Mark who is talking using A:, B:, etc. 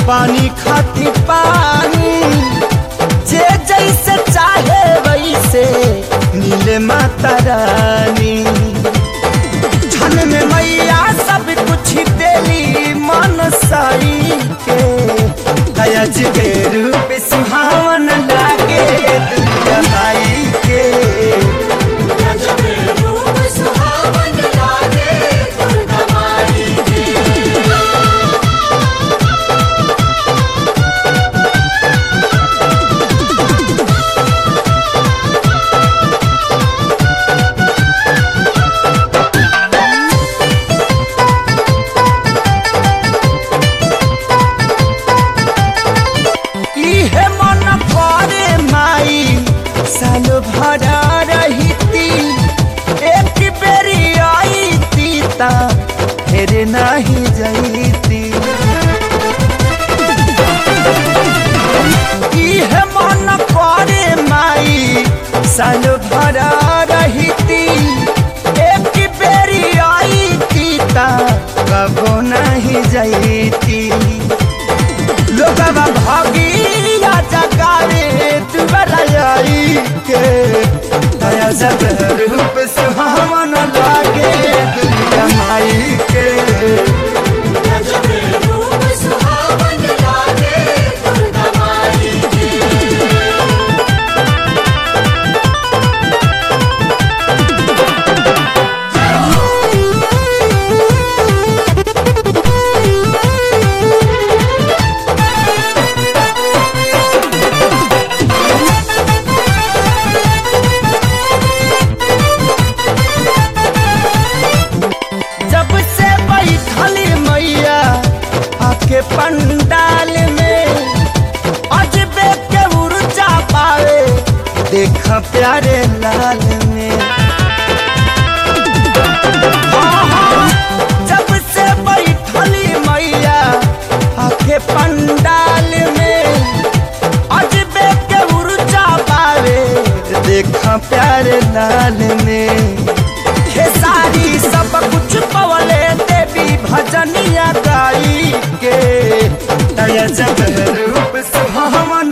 A: पानी खाती पानी जे जैसे चाहे वैसे नीले माता रानी छन में मैया सब कुछ देली मन साई के दयाज के रूप सुहावन लागे दुर्गा माई के
B: रूप सुहावन लागे दुर्गा माई के
A: इहे मन करे माई साल भरा रहीती एक बेरी आई ता फिर नहीं जईती इहे मन करे माई साल भरा रहीती एक बेरी आई ता कबो नहीं जईती लोगवा भागिया जगावे दुबरा आई के दया सब रूप सुहावन लागे दुर्गा माई के
B: रूप सुहावन लागे दुर्गा माई के
A: जब से बैठली मैया आके पंडाल में अजबे के ऊर्जा पावे देख प्यारे लाल में जब से बैठली मैया आके पंडाल में अजबे के ऊर्जा पावे देख प्यारे लाल में खेसारी सब कुछ पवले देवी भजनिया गाई के दया जग रूप सुहावन